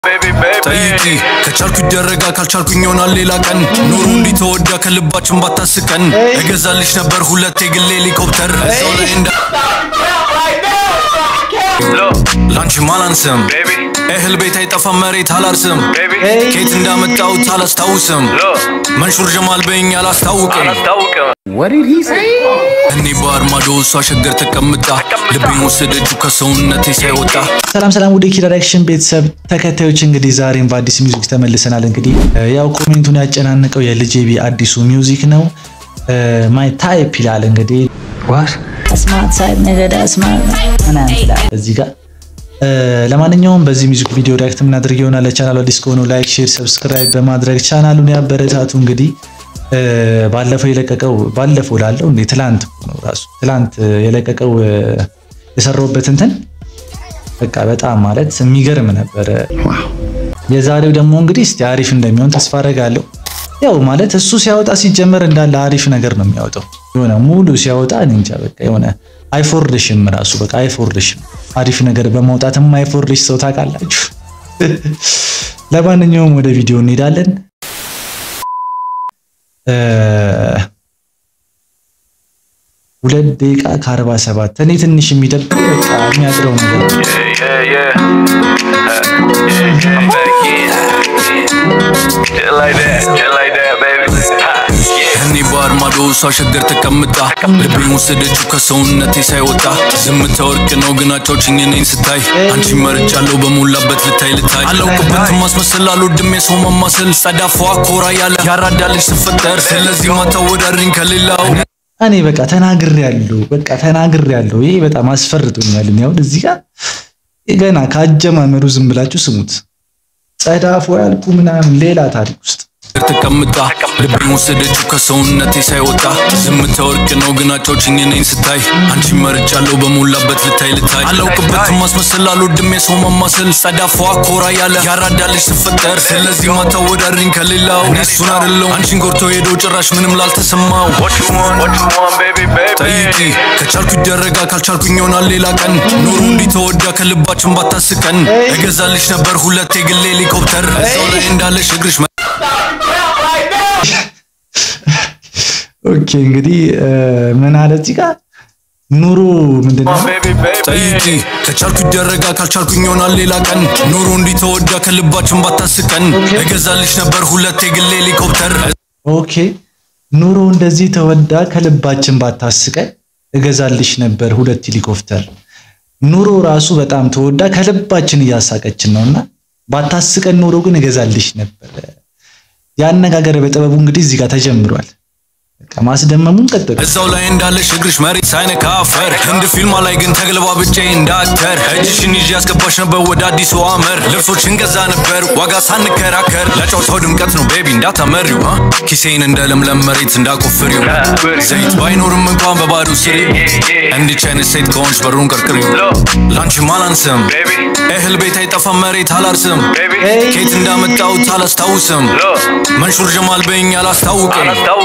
ጠይቂ ከቻልኩ ይደረጋል ካልቻልኩኝ ይሆናል ሌላ ቀን ኑሮ እንዲህ ተወዳ ከልባችን ባታስቀን እገዛልሽ ነበር ሁለት የግል ሄሊኮፕተር እዛው ላይ እንዳ ላንቺ ማላንስም እህል ቤት አይጠፋም መሬት አላርስም ኬት እንዳመጣሁት አላስታውስም መንሹር ጀማል በኝ አላስታውቅም እኔ በአርማዶ እሷ ሸገር ተቀምጣ ልቤን ወሰደችው ከሰውነቴ ሳይወጣ ሰላም ሰላም ወደ ኪራ ዳይሬክሽን ቤተሰብ ተከታዮች እንግዲህ ዛሬም በአዲስ ሚውዚክ ተመልሰናል። እንግዲህ ያው ኮሜንቱን ያጨናነቀው የልጄቢ አዲሱ ሚውዚክ ነው። ማይ ታይፕ ይላል እንግዲህ Smart type nigga, that's smart. ምናምን ይላል እዚህ ጋር ለማንኛውም በዚህ ሚውዚክ ቪዲዮ ሪያክት የምናደርግ ይሆናል። ለቻናሉ አዲስ ከሆኑ ላይክ፣ ሼር፣ ሰብስክራይብ በማድረግ ቻናሉን ያበረታቱ። እንግዲህ ባለፈው የለቀቀው ባለፈው ላለው እንዴ ትላንት ነው ራሱ ትላንት የለቀቀው የሰራውበት እንትን በቃ በጣም ማለት የሚገርም ነበረ። የዛሬው ደግሞ እንግዲህ እስቲ አሪፍ እንደሚሆን ተስፋ አደርጋለሁ። ያው ማለት እሱ ሲያወጣ ሲጀመር እንዳለ አሪፍ ነገር ነው የሚያወጣው። የሆነ ሙሉ ሲያወጣ እኔ እንጃ በቃ የሆነ አይፎርድሽም ራሱ በቃ አይፎርድሽም። አሪፍ ነገር በማውጣትም አይፎርድሽ ሰው ታውቃላችሁ። ለማንኛውም ወደ ቪዲዮ እንሄዳለን። ሁለት ደቂቃ ከአርባ ሰባት እኔ ትንሽ የሚደብር በቃ የሚያጥረው ነገር ነው። እኔ በአርማዶ እሷ ሸገር ተቀምጣ ልቤን ወሰደችው ከሰውነቴ ሳይወጣ ዝምታ ወርቅ ነው ግን አጫውችኝ እኔን ስታይ አንቺ መርጫለሁ በሞላበት ልታይ ልታይ አላውቅበትም ማስመሰል አልወድም የሰው ማማሰል ጸዳፏ ኮራ ያለ ያራዳልሽ ስፈጠር ስለዚህ ማታወዳድሪኝ ከሌላው እኔ በቃ ተናግሬ ያለው በቃ ተናግሬ ያለው ይሄ በጣም አስፈርቶኛል። እኔ አሁን እዚህ ጋር ገና ከአጀማመሩ ዝም ብላችሁ ስሙት። ጸዳፎ ያልኩ ምናምን ሌላ ታሪክ ውስጥ ተቀምጣ ልቤን ወሰደችው ከሰውነቴ ሳይወጣ ዝምታ ወርቅ ነው ግን አጫውችኝ እኔን ስታይ አንቺ መርጫለሁ በሞላበት ልታይ ልታይ አላውቅበትም ማስመሰል አልወድም የሰው ማማሰል ጸዳፏ ኮራ ያለ ያራዳልሽ ስፈጠር ስለዚህ ማታወዳድሪኝ ከሌላው እኔ እሱን አይደለሁም አንቺን ጎርቶ ሄዶ ጭራሽ ምንም ላልተሰማው ጠይቂ ከቻልኩ ይደረጋል ካልቻልኩኝ ይሆናል ሌላ ቀን ኑሮ እንዲህ ተወዳ ከልባችን ባታስቀን እገዛልሽ ነበር ሁለት የግል ሄሊኮፕተር እዛው ላይ እንዳለሽ እግርሽ ኦኬ እንግዲህ ምን አለ እዚህ ጋር ኑሮ ምንድነው? ጠይቂ ከቻልኩ ይደረጋል ካልቻልኩኝ ይሆናል ሌላ ቀን ኑሮ እንዲህ ተወዳ ከልባችን ባታስቀን እገዛልሽ ነበር ሁለት የግል ሄሊኮፕተር ኦኬ ኑሮ እንደዚህ ተወዳ ከልባችን ባታስቀን እገዛልሽ ነበር ሁለት ሄሊኮፕተር። ኑሮ ራሱ በጣም ተወዳ ከልባችን እያሳቀችን ነውና ባታስቀን ኑሮ ግን እገዛልሽ ነበር። ያነጋገር በጥበቡ እንግዲህ እዚህ ጋር ተጀምሯል። በቃ ማስደመሙን ቀጥል። እዛው ላይ እንዳለሽ እግርሽ መሬት ሳይነካ አፈር ህንድ ፊልማ ላይ ግን ተግለባብጬ እንዳክተር እጅሽን ይዤ ያስገባሽ ነበር ወደ አዲሱ አመር ልብሶችን ገዛ ነበር ዋጋ ሳንከራከር ለጨዋታው ድምቀት ነው ቤቢ እንዳታመሪው አ? ኪሴን እንደ ለምለም መሬት እንዳቆፍሪው ዘይት ባይኖርም እንኳን በባዶ ስሪ እንዲች አይነት ሴት ከሆንሽ በሩን ቀርቅሪው ላንቺም አላንስም እህል ቤት አይጠፋም መሬት አላርስም ኬት እንዳመጣሁት አላስታውስም መንሹር ጀማል በኝ አላስታውቅም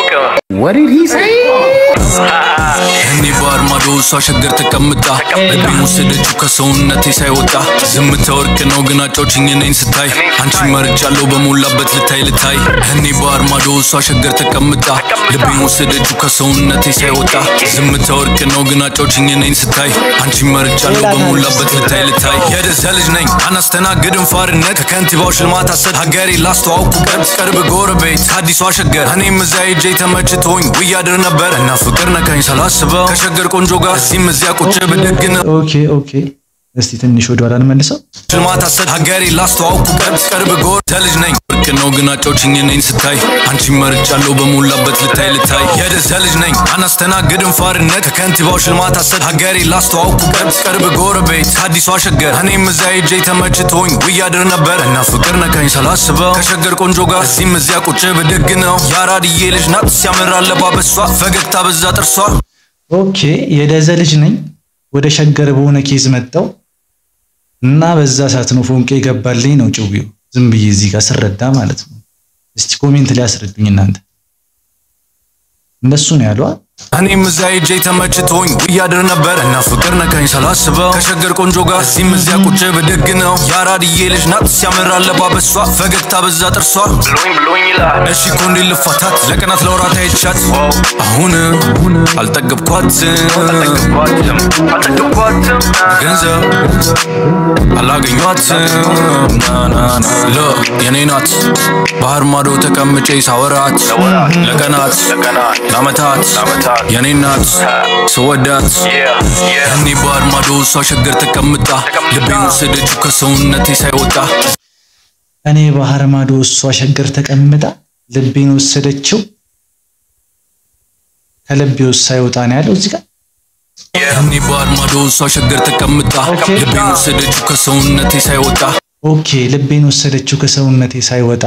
እኔ በአርማዶ እሷ ሸገር ተቀምጣ ልቤን ወሰደችው ከሰውነቴ ሳይወጣ ዝምታ ወርቅ ነው ግን አጫውችኝ እኔን ስታይ አንቺ መርጫለሁ በሞላበት ልታይ ልታይ እኔ በአርማዶ እሷ ሸገር ተቀምጣ ልቤን ወሰደችው ከሰውነቴ ሳይወጣ ዝምታ ወርቅ ነው ግን አጫውችኝ እኔን ስታይ አንቺ መርጫለሁ በሞላበት ልታይ ልታይ የደዛ ልጅ ነኝ አናስተናግድም ፋርነት ከከንቲባው ሽልማት አሰድ ሀገሬ ላስተዋውቁበት ቅርብ ጎረቤት ከአዲሷ ሸገር እኔም እዛ ሄጄ ተመችቶኝ ውያድር ነበር እና ፍቅር ነካኝ ሳላስበው ከሸገር ቆንጆ ጋር እዚህም እዚያ ቁጭ ብድግ ነው ኦኬ ኦኬ፣ እስቲ ትንሽ ወደ ኋላ እንመልሰው። ሽልማት አሰድ ሀገሬ ላስተዋውቁበት ቅርብ ጎረ ልጅ ነኝ ወርቅ ነው ግን አጫውችኝ እኔን ስታይ አንቺ መርጫለሁ በሞላበት ልታይ ልታይ የደዛ ልጅ ነኝ አናስተናግድም ፋርነት ከከንቲባው ሽልማት አሰድ ሀገሬ ላስተዋውቁበት ቅርብ ጎረቤት ከአዲሷ ሸገር እኔም እዛ ሄጄ ተመችቶኝ ውያድር ነበር እና ፍቅር ነካኝ ሳላስበው ከሸገር ቆንጆ ጋር እዚህም እዚያ ቁጭ ብድግ ነው የአራድዬ ልጅ ናት ሲያምር አለባበሷ ፈገግታ በዛ ጥርሷ ኦኬ የደዘ ልጅ ነኝ ወደ ሸገር በሆነ ኬዝ መጣው እና በዛ ሰዓት ነው ፎንቄ ገባልኝ ነው ጭዊው። ዝም ብዬ እዚህ ጋር ስረዳ ማለት ነው። እስቲ ኮሜንት ላይ አስረዱኝ እናንተ። እንደሱ ነው ያሏ እኔም እዛ ሄጄ ተመችቶኝ ውያድር ነበር እና ፍቅር ነካኝ ሳላስበው ከሸገር ቆንጆ ጋር እዚህም እዚያ ቁጭ ብድግ ነው የአራድዬ ልጅ ናት ሲያምር አለባበሷ ፈገግታ በዛ ጥርሷ ብሎኝ ብሎኝ ይላል እሺ እኮ እንዴት ልፋታት ለቀናት ለወራት አይቻት አሁን አልጠገብኳትም ገንዘብ አላገኟትም ናናና ለ የኔ ናት ባህር ማዶ ተቀምጬ ሳወራት ለቀናት ለአመታት የኔ ናት ስወዳት እኔ ባህር ማዶ እሷ ሸገር ተቀምጣ ልቤን ወሰደችው ከሰውነቴ ሳይወጣ እኔ ባህር ማዶ እሷ ሸገር ተቀምጣ ልቤን ወሰደችው ከልቤ ውስጥ ሳይወጣ ነው ያለው እዚህ ጋር እኔ ባህር ማዶ እሷ ሸገር ተቀምጣ ኦኬ። ልቤን ወሰደችው ከሰውነቴ ሳይወጣ ኦኬ ልቤን ወሰደችው ከሰውነቴ ሳይወጣ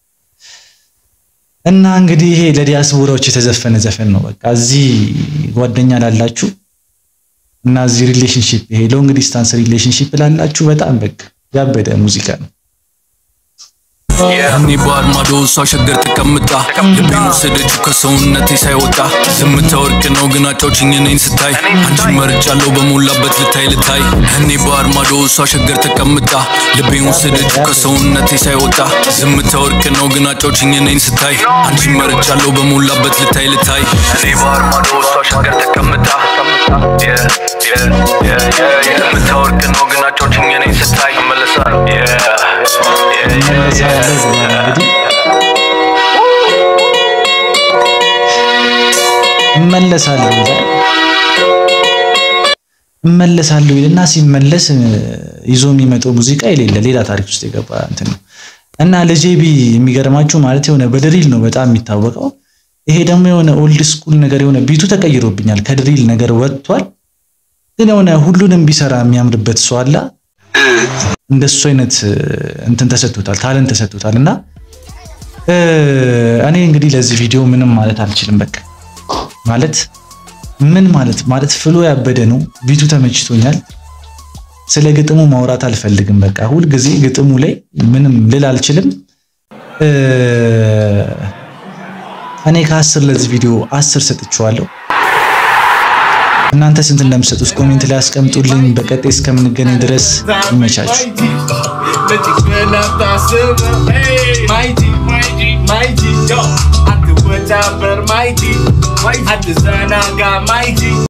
እና እንግዲህ ይሄ ለዲያስፖራዎች የተዘፈነ ዘፈን ነው። በቃ እዚህ ጓደኛ ላላችሁ እና እዚህ ሪሌሽንሺፕ ይሄ ሎንግ ዲስታንስ ሪሌሽንሺፕ ላላችሁ በጣም በቃ ያበደ ሙዚቃ ነው። እኔ ባህር ማዶ እሷ ሸገር ተቀምጣ ልቤን ወሰደችው ከሰውነቴ ሳይወጣ ዝምታ ወርቅ ነው ግን አጫውችኝ እኔን ስታይ አንቺን መርጫለሁ በሞላበት ልታይ ልታይ እኔ ባህር ማዶ እሷ ሸገር ተቀምጣ ልቤን ወሰደችው ከሰውነቴ ሳይወጣ ዝምታ ወርቅ ነው ግን አጫውችኝ እኔን ስታይ አንቺን መርጫለሁ በሞላበት ልታይ ልታይ እኔ ባህር ማዶ እሷ ሸገር ተቀምጣ ዝምታ ወርቅ ነው ግን አጫውችኝ እኔን ስታይ እመለሳለሁ እመለሳለሁ ብሏል እንግዲህ እመለሳለሁ ይላል። እመለሳለሁ ይልና ሲመለስ እ፣ ይዞ የሚመጣው ሙዚቃ የሌለ ሌላ ታሪክ ውስጥ የገባ እንትን ነው እና ለጄቢ የሚገርማችሁ ማለት የሆነ በድሪል ነው በጣም የሚታወቀው። ይሄ ደግሞ የሆነ ኦልድ ስኩል ነገር የሆነ ቢቱ ተቀይሮብኛል፣ ከድሪል ነገር ወጥቷል። ግን የሆነ ሁሉንም ቢሰራ የሚያምርበት ሰው አለ። እንደሱ አይነት እ፣ እንትን ተሰጥቶታል፣ ታለንት ተሰጥቶታል። እና እ፣ እኔ እንግዲህ ለዚህ ቪዲዮ ምንም ማለት አልችልም። በቃ ማለት ምን ማለት ማለት ፍሎ ያበደ ነው። ቢቱ ተመችቶኛል። ስለ ግጥሙ ማውራት አልፈልግም። በቃ ሁልጊዜ ግጥሙ ላይ ምንም ልል አልችልም። እ፣ እኔ ከአስር ለዚህ ቪዲዮ አስር ሰጥቼዋለሁ። እናንተ ስንት እንደምትሰጡት ኮሜንት ላይ አስቀምጡልኝ። በቀጣይ እስከምንገናኝ ድረስ ይመቻችሁ። Mighty, yo, I do what I better mighty. I design, I got mighty.